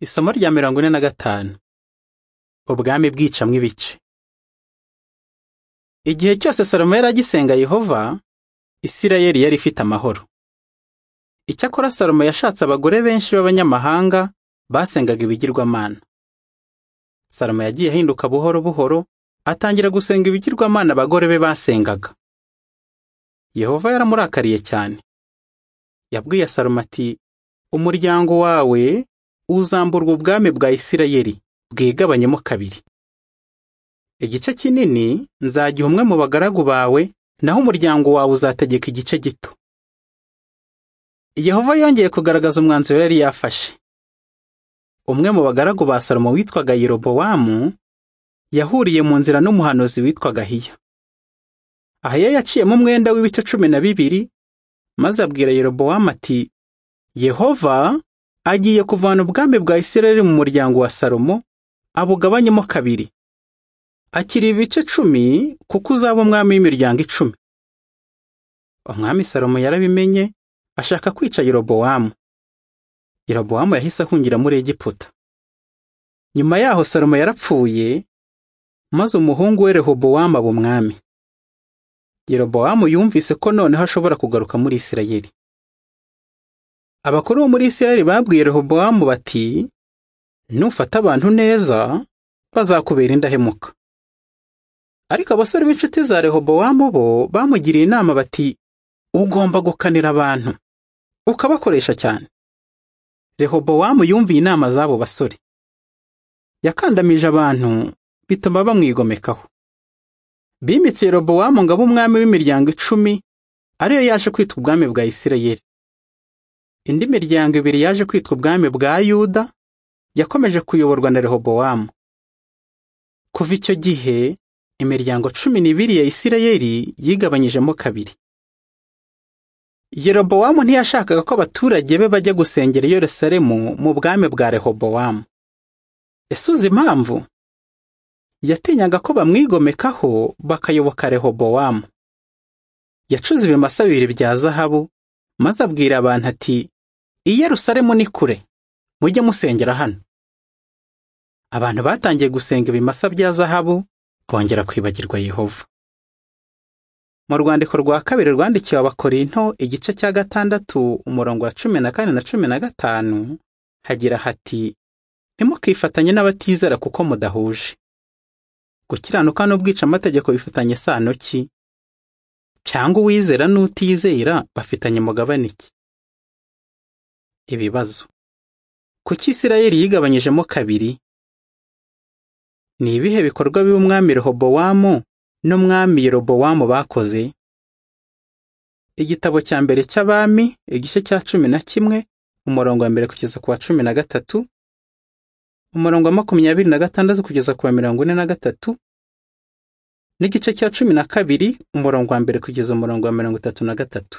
Isomo rya mirongo ine na gatanu Ubwami bwicamwo ibice Igihe cyose Salomo yari agisenga Yehova, Isirayeli yari ifite amahoro. Icyakora Salomo yashatse abagore benshi b'abanyamahanga basengaga ibigirwamana. Salomo yagiye ahinduka buhoro buhoro, atangira gusenga ibigirwamana abagore be basengaga. Yehova yaramurakariye cyane. Yabwiye Salomo ati, umuryango wawe uzamburwa ubwami bwa Isirayeli bwigabanyemo kabiri. Igice kinini nzagiha umwe mu bagaragu bawe, naho umuryango wawe uzategeka igice gito. Yehova yongeye kugaragaza umwanzuro yari yafashe. Umwe mu bagaragu ba Salomo witwaga Yerobowamu yahuriye mu nzira n'umuhanuzi witwaga Ahiya. Ahiya yaciyemo umwenda w'ibice cumi na bibiri, maze abwira Yerobowamu ati, Yehova agiye kuvana ubwami bwa Isirayeli mu muryango wa Salomo abugabanyemo kabiri akiri ibice cumi kuko uzaba umwami w'imiryango icumi umwami Salomo yarabimenye ashaka kwica Yerobowamu Yerobowamu yahise ahungira muri Egiputa nyuma yaho Salomo yarapfuye maze umuhungu we Rehobowamu aba umwami Yerobowamu yumvise ko noneho ashobora kugaruka muri Isirayeli abakuru bo muri Isirayeli babwiye Rehobowamu bati nufata abantu neza bazakubera indahemuka ariko abasore b'inshuti za Rehobowamu bo bamugiriye inama bati ugomba gukanira abantu ukabakoresha cyane Rehobowamu yumviye inama z'abo basore yakandamije abantu bituma bamwigomekaho bimitse Yerobowamu ngo abe umwami w'imiryango icumi ariyo yaje kwitwa ubwami bwa Isirayeli indi miryango ibiri yaje kwitwa ubwami bwa Yuda yakomeje kuyoborwa na Rehobowamu kuva icyo gihe imiryango cumi n'ibiri ya Isirayeli yigabanyijemo kabiri Yerobowamu ntiyashakaga ko abaturage be bajya gusengera i Yerusalemu mu bwami bwa Rehobowamu ese uzi impamvu yatinyaga ko bamwigomekaho bakayoboka Rehobowamu yacuze ibimasa bibiri bya zahabu maze abwira abantu ati i Yerusalemu ni kure mujye musengera hano abantu batangiye gusenga ibimasa bya zahabu bongera kwibagirwa Yehova mu rwandiko rwa kabiri rwandikiwe abakorinto igice cya gatandatu umurongo wa cumi na kane na cumi na gatanu hagira hati ntimukifatanye n'abatizera kuko mudahuje gukiranuka n'ubwicamategeko bifitanye isano ki cyangwa uwizera n'utizera bafitanye umugabane iki ibibazo kuki Isirayeli yigabanyijemo kabiri ni ibihe bikorwa bibi umwami Rehobowamu n'umwami Yerobowamu bakoze igitabo cya mbere cy'abami igice cya cumi na kimwe umurongo wa mbere kugeza ku wa cumi na gatatu umurongo wa makumyabiri na gatandatu kugeza ku wa mirongo ine na gatatu n'igice cya cumi na kabiri umurongo wa mbere kugeza umurongo wa mirongo itatu na gatatu